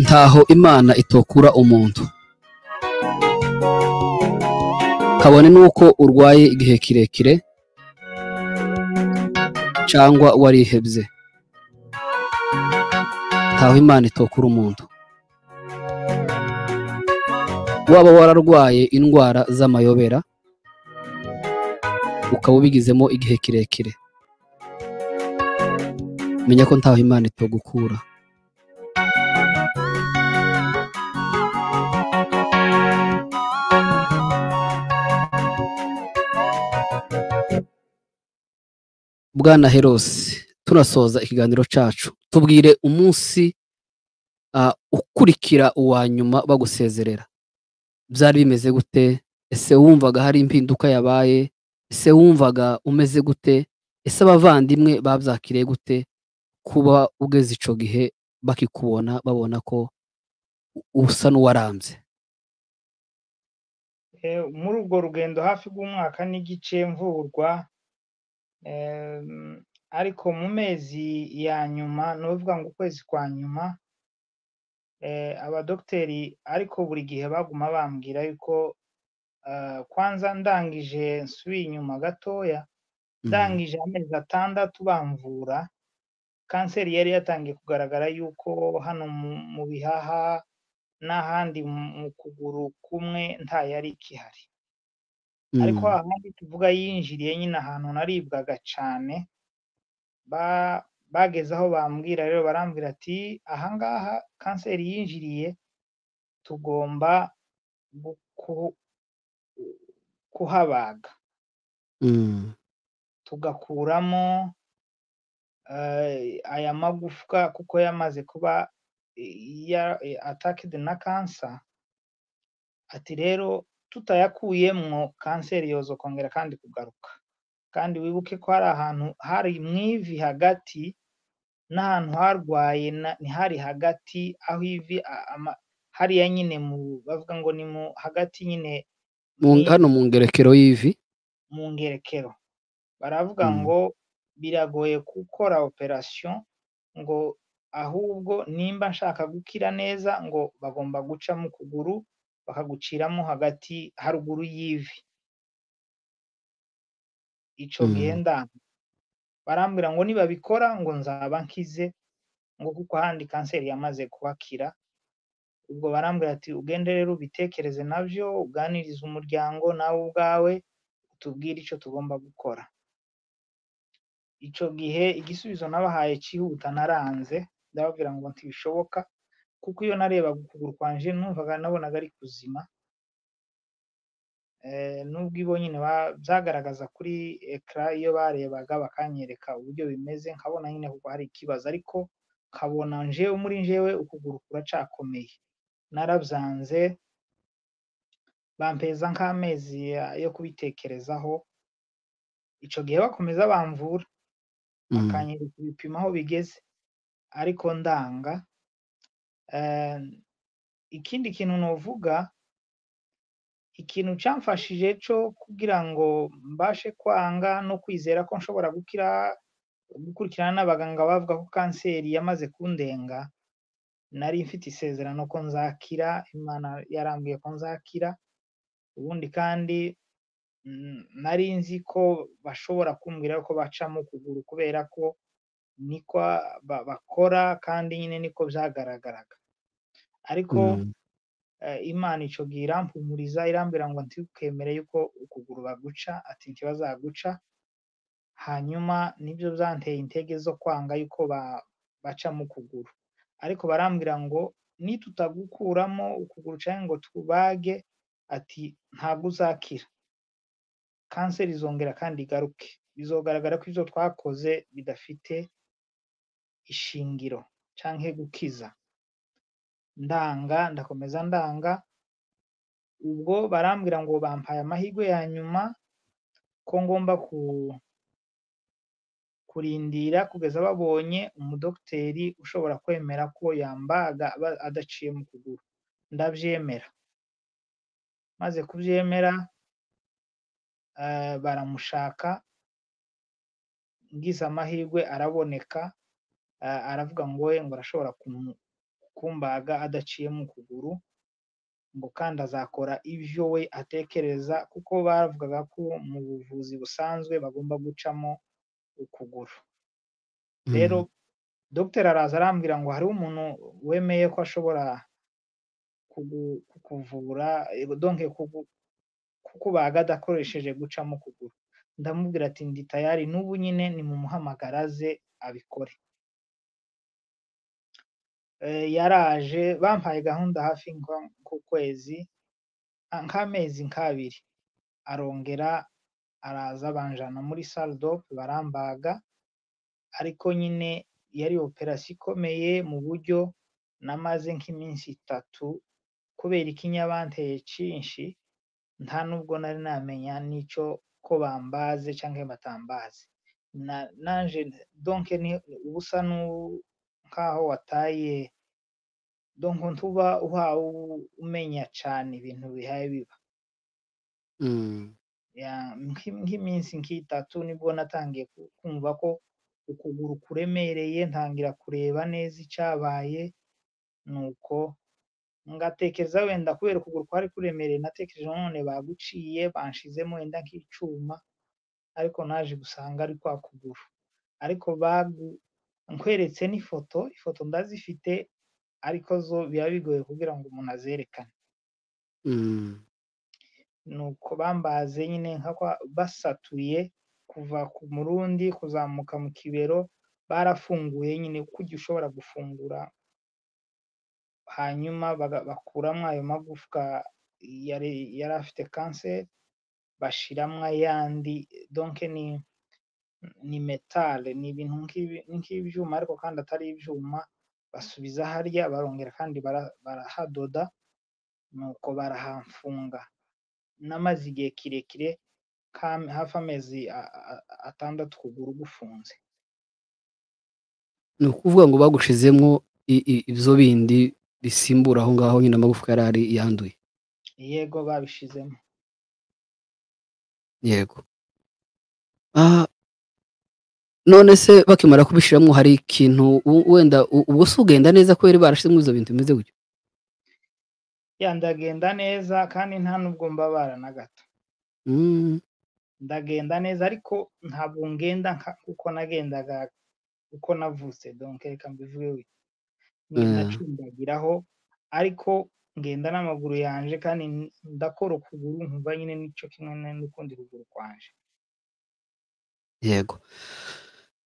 ntaho imana itokura umuntu kabone n'uko urwaye igihe kirekire cyangwa warihebye ntaho imana itokura umuntu waba wararwaye indwara z'amayobera ukaba ubigizemo igihe kirekire menya ko ntaho imana itogukura bwana herose tunasoza ikiganiro cyacu tubwire umunsi ukurikira uwa nyuma bagusezerera byari bimeze gute ese wumvaga hari impinduka yabaye ese wumvaga umeze gute ese abavandimwe babyakiriye gute kuba ugeze icyo gihe bakikubona babona ko usa n'uwarambye muri urwo rugendo hafi rw'umwaka n'igice mvurwa ariko mu mezi ya nyuma ni ukuvuga ngo ukwezi kwa nyuma abadogiteri ariko buri gihe baguma bambwira yuko kwanza ndangije nsubiye inyuma gatoya ndangije amezi atandatu bamvura kanseri yari yatangiye kugaragara yuko hano mu bihaha n'ahandi mu kuguru kumwe nta yari ikihari ariko ahandi tuvuga yinjiriye nyine ahantu naribwaga cyane bageze aho bambwira rero barambwira ati ahangaha kanseri yinjiriye tugomba kuhabaga tugakuramo aya magufwa kuko yamaze kuba atakidi na kansa ati rero tutayakuyemo kanseri yoza kongera kandi kugaruka kandi wibuke ko hari ahantu hari mu ivi hagati n'ahantu harwaye ntihari hagati aho ivi hariya nyine mu bavuga ngo ni mu hagati nyine hano mu ngerekero y'ivi mu ngerekero baravuga ngo biragoye gukora operasiyo ngo ahubwo nimba nshaka gukira neza ngo bagomba guca mu kuguru bakaguciramo hagati haruguru y'ivi icyo gihenda barambwira ngo nibabikora ngo nzaba nkize ngo kuko ahandi kanseri yamaze kubakira ubwo barambwira ati ugende rero ubitekereze nabyo uganirize umuryango nawe ubwawe utubwire icyo tugomba gukora icyo gihe igisubizo nabahaye cyihuta naranze ndababwira ngo ntibishoboka kuko iyo nareba ukuguru kwanje numvaga nabonaga ari kuzima nubwo ibo nyine byagaragaza kuri ekara iyo barebaga bakanyereka uburyo bimeze nkabona nyine kuko hari ikibazo ariko nkabona njewe muri njewe ukuguru kuracakomeye narabyanze bampeza nk'amezi yo kubitekerezaho icyo gihe bakomeza bamvura bakanyereka ibipimo aho bigeze ariko ndanga ikindi kintu navuga ikintu cyamfashije cyo kugira ngo mbashe kwanga no kwizera ko nshobora gukira gukurikirana n'abaganga bavuga ko kanseri yamaze kundenga nari mfite isezerano ko nzakira imana yarambwiye ko nzakira ubundi kandi nari nzi ko bashobora kumbwira ko bacamo ukuguru kubera ko niko bakora kandi nyine niko byagaragaraga ariko imana icyo gihe irampumuriza irambwira ngo ntikemere yuko ukuguru baguca ati ntibazaguca hanyuma nibyo byanteye intege zo kwanga yuko baca mu kuguru ariko barambwira ngo nitutagukuramo ukuguru cyangwa ngo tubage ati ntabwo uzakira kanseri izongera kandi igaruke bizogaragara ko ibyo twakoze bidafite ishingiro cyangwa gukiza ndanga ndakomeza ndanga ubwo barambwira ngo bampaye amahirwe ya nyuma ko ngomba kurindira kugeza babonye umudogiteri ushobora kwemera ko yambaga adaciye mu kuguru ndabyemera maze kubyemera baramushaka ngize amahirwe araboneka aravuga ngo we ngo arashobora kumbaga adaciye mu kuguru ngo kandi azakora ibyo we atekereza kuko bavugaga ko mu buvuzi busanzwe bagomba gucamo ukuguru rero dogiteri araza arambwira ngo hari umuntu wemeye ko ashobora kukuvura donke kukubaga adakoresheje gucamo ukuguru ndamubwira ati ndi tayari n'ubu nyine ni mu muhamagaraze abikore yaraje bampaye gahunda hafi nk'ukwezi nk'amezi nk'abiri arongera araza banjana muri saridope barambaga ariko nyine yari operasiyo ikomeye mu buryo namaze nk'iminsi itatu kubera ikinyabanteye cyinshi nta nubwo nari namenya n'icyo ko bambaze cyangwa batambaze nanjye donke ubusa nk'aho wataye donko ntuba uhawe umenya cyane ibintu bihaye biba nk'iminsi nk'itatu nibwo natangiye kumva ko ukuguru kuremereye ntangira kureba neza icyabaye nuko ngatekereza wenda kubera ukuguru kwari kuremereye natekereje none baguciye banshizemo wenda nk'icyuma ariko naje gusanga ari kwa kuguru ariko nkweretse n'ifoto ifoto ndazifite ariko zo biba bigoye kugira ngo umuntu azerekane nuko bambaze nyine nka kwa basatuye kuva ku murundi kuzamuka mu kibero barafunguye nyine kujya ushobora gufungura hanyuma baga- bakuramo ayo magufwa yari yari afite kanseri bashiramo ayandi donke ni ni metale ni ibintu nk'ibi- nk'ibyuma ariko kandi atari ibyuma basubiza harya barongera kandi bara- barahadoda nuko barahafunga namaze igihe kirekire nk'am- hafi amezi a- a- atandatu ukuguru gufunze ni ukuvuga ngo bagushizemo i- i- ibyo bindi bisimbura aho ngaho nyine amagufwa yari ari yanduye yego babishizemo yego Ah, none se bakimara kubishiramo hari ikintu u- wenda u- ubwo si ugenda neza kubera barashizemo ibyo bintu bimeze gutyo ya ndagenda neza kandi nta nubwo mbabara na gato Mm, ndagenda neza ariko ntabwo ngenda nka- uko nagendaga uko navutse donc reka mbivuge gutya. eh, nacumbagiraho ariko ngenda n'amaguru yanje kandi n- ndakora ukuguru nkumva nyine nicyo kimwe n- n'ukundi ruguru kwanje yego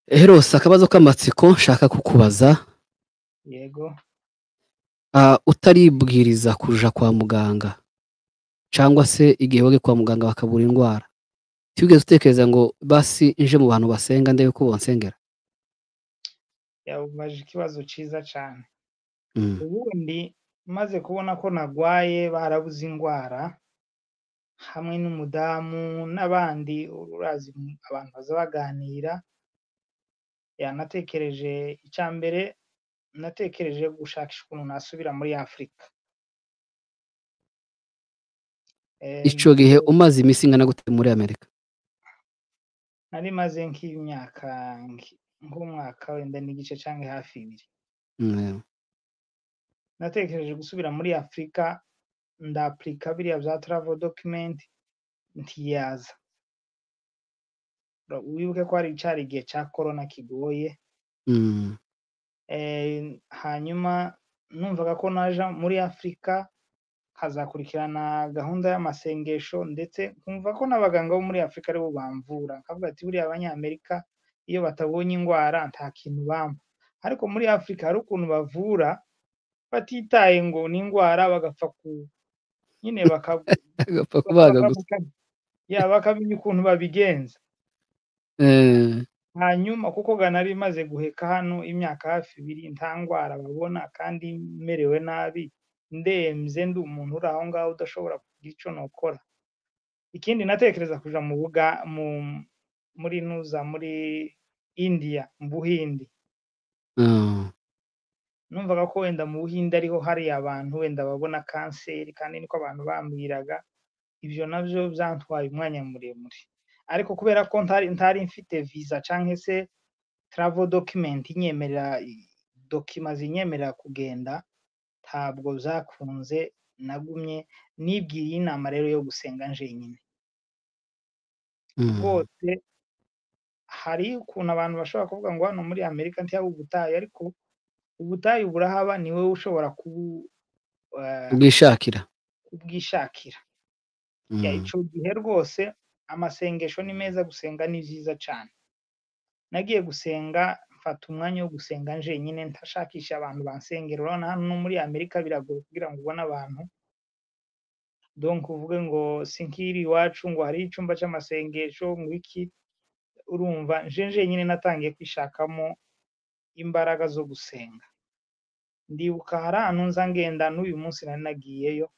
eherose akabazo k'amatsiko nshaka kukubaza yego Ah, utaribwiriza kuja kwa muganga cyangwa se igihe wajya kwa muganga bakabura indwara ntibwigeze utekereza ngo basi nje mu bantu basenga ndebe ko bonsengera yabaje ikibazo cyiza cyane Mm, ubundi maze kubona ko nagwaye barabuze indwara hamwe n'umudamu n'abandi urazi mu- abantu baza baganira yanatekereje icya mbere natekereje gushakisha ukuntu nasubira muri afurika Em, ico gihe umaze iminsi ingana gute muri amerika nari maze nk'imyaka nk- nk'umwaka wenda n'igice cyangwa hafi ibiri Mm, yego. natekereje gusubira muri afurika ndapurika biriya bya travel document ntiyaza Ura- wibuke ko hari cyari igihe cya corona kigoye Mm, Eh, hanyuma numvaga ko naja muri afurika hazakurikirana gahunda y'amasengesho ndetse nkumva ko n'abaganga bo muri afurika aribo bamvura nkavuga ati buriya abanyamerika iyo batabonye indwara nta kintu bampa ariko muri afurika hari ukuntu bavura batitaye ngo ni indwara bagapfa ku nyine baka- agapfa kubaga baka- gusa baka- ya, bakamenya ukuntu babigenza Eh, hanyuma kuko ga nari maze guheka hano imyaka hafi ibiri nta ndwara babona kandi merewe nabi ndemze ndi umuntu uri aho ngaho udashobora kugira icyo nokora ikindi natekereza kuja mu buga mu muri nuza muri indiya mu buhindi ah, numvaga ko wenda mu buhinde ariho hari abantu wenda babona kanseri kandi niko abantu bambwiraga ibyo nabyo byantwaye umwanya muremure ariko kubera ko ntari ntari mfite visa cyangwa se travel document inyemerera dokima zinyemerera kugenda ntabwo byakunze nagumye nibwiriye inama rero yo gusenga njyenyine mm, rwose hari ukuntu abantu bashobora kuvuga ngo hano muri amerika ntihaba ubutayu ariko ubutayu burahaba ni wowe ushobora kubu eh, ubwishakira kubwishakira Ya, Mm, ico gihe rwose amasengesho ni meza gusenga ni byiza cyane nagiye gusenga mfata umwanya wo gusenga njyenyine ntashakisha abantu bansengera urabona hano no muri amerika biragoye kugira ngo ubone abantu donc uvuge ngo sinkiri iwacu ngo hari icyumba cy'amasengesho ngo iki urumva nje njyenyine natangiye kwishakamo imbaraga zo gusenga ndibuka hari ahantu nza ngenda n'uyu munsi nari nagiyeyo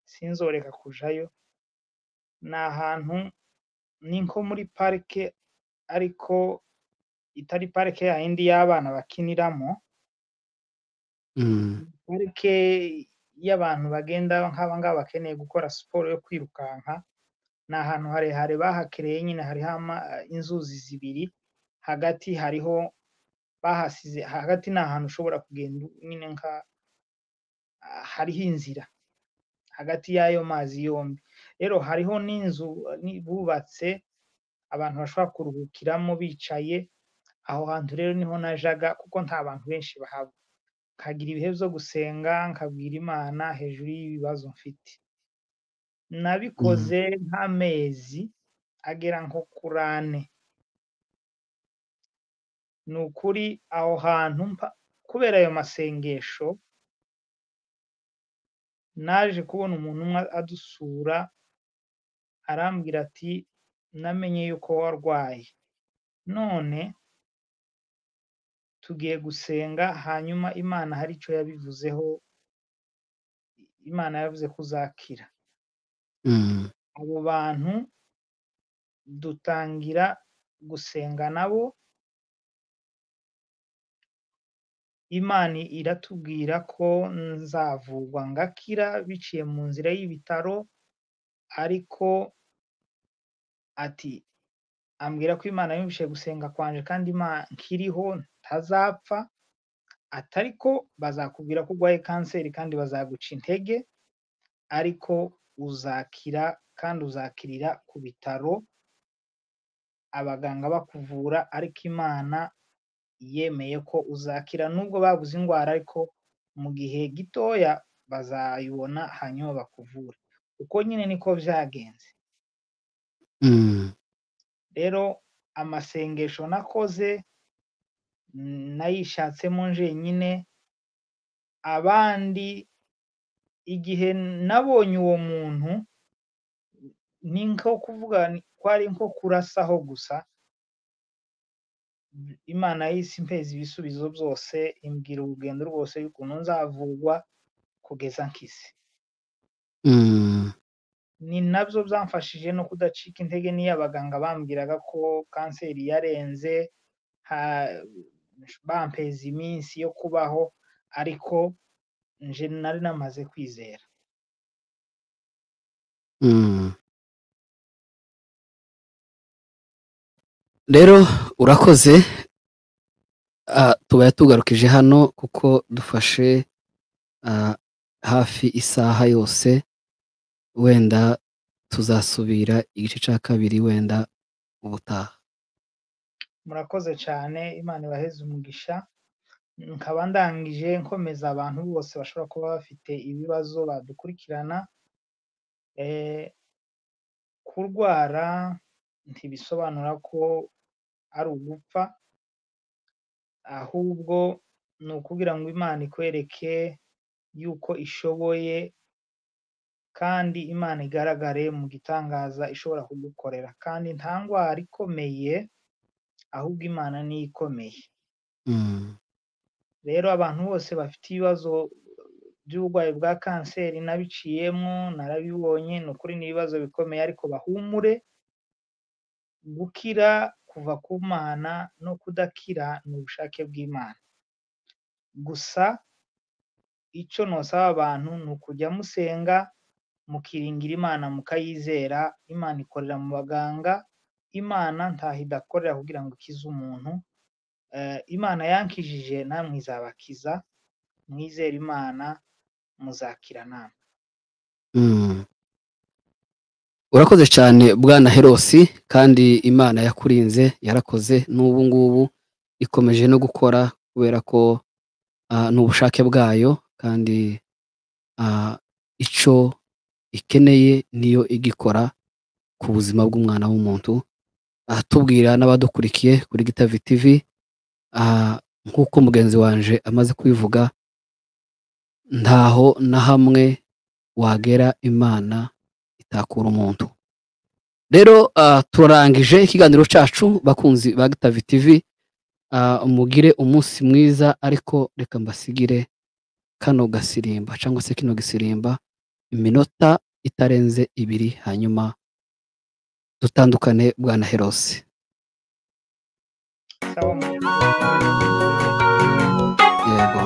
sinzoreka kujayo ni ahantu ni nko muri parike ariko itari parike yayindi y'abana bakiniramo mm, parike y'abantu bagenda nk'abangaba bakeneye gukora siporo yo kwirukanka ni ahantu harehare bahakereye nyine hariho ama- inzuzi zibiri hagati hariho bahasize hagati ni ahantu ushobora kugenda nyine nka hariho inzira hagati y'ayo mazi yombi rero hariho n'inzu eh, ni- bubatse abantu bashobora kuruhukiramo bicaye aho hantu rero niho najaga kuko nta bantu benshi bahaba nkagira ibihe byo gusenga nkabwira imana hejuru y'ibibazo mfite nabikoze nk'amezi agera nko kuri ane ni ukuri aho hantu mpa- kubera ayo masengesho naje kubona umuntu umwe adusura arambwira ati namenye yuko warwaye none tugiye gusenga hanyuma imana hari icyo yabivuzeho imana yavuze ko uzakira Mm. abo bantu dutangira gusenga nabo imana iratubwira ko nzavurwa ngakira biciye mu nzira y'ibitaro ariko ati ambwira ko imana yumvise gusenga kwanje kandi Ima- nkiriho ntazapfa ati ariko bazakubwira ko urwaye kanseri kandi bazaguca intege ariko uzakira kandi uzakirira ku bitaro abaganga bakuvura ariko imana yemeye ko uzakira nubwo babuze indwara ariko mu gihe gitoya bazayibona hanyuma bakuvure uko nyine niko byagenze Mm. rero amasengesho nakoze mm, nayishatsemo njyenyine abandi igihe nabonye uwo muntu ni nko kuvuga ni- kwari nko kurasaho gusa imana y'isi impeza ibisubizo byose imbwira urugendo rwose y'ukuntu nzavurwa kugeza nkize Mm. ni nabyo byamfashije no kudacika intege n'iyo abaganga bambwiraga ko kanseri yarenze ha- bampeza iminsi yo kubaho ariko nje nari namaze kwizera Mm. rero urakoze Ah, tubaye tugarukije hano kuko dufashe ah, hafi isaha yose wenda tuzasubira igice cya kabiri wenda ubutaha murakoze cyane imana ibaheze umugisha nkaba ndangije nkomeza abantu bose bashobora kuba bafite ibibazo badukurikirana eh, kurwara ntibisobanura ko ari ugupfa ahubwo ni ukubwira ngo imana ikwereke yuko ishoboye kandi imana igaragare mu gitangaza ishobora kugukorera kandi nta ndwara ikomeye ahubwo imana niyo ikomeye Mm, rero abantu bose bafite ibibazo by'uburwayi bwa kanseri nabiciyemo narabibonye ni ukuri ni ibibazo bikomeye ariko bahumure gukira kuva ku mana no kudakira ni ubushake bw'imana gusa icyo ntusaba abantu ni ukujya musenga mukiringira imana mukayizera imana ikorera mu baganga imana ntaho idakorera kugira ngo ikize umuntu Eh, imana yankijije namwe izabakiza mwizere imana muzakira namwe mm. urakoze cyane bwana herosi kandi imana yakurinze yarakoze n'ubu ngubu ikomeje no gukora kubera ko ah, ni ubushake bwayo kandi ah, icyo ikeneye niyo igikora ku buzima bw'umwana w'umuntu aha tubwira n'abadukurikiye kuri gitavi tv aha, nk'uko mugenzi wanje amaze kubivuga ntaho na hamwe wagera imana itakura umuntu rero ah, turangije ikiganiro cyacu bakunzi ba gitavi tv ah, mugire umunsi mwiza ariko reka mbasigire kano gasirimba cyangwa se kino gisirimba iminota itarenze ibiri hanyuma dutandukane bwana herose sawa mu yego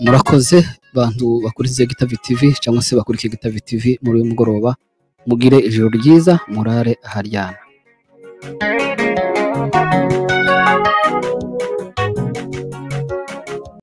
murakoze bantu bakurikiza gitavi tv cyangwa se bakurikiye gitavi tv muri uyu mugoroba mugire ijoro ryiza murare aharyana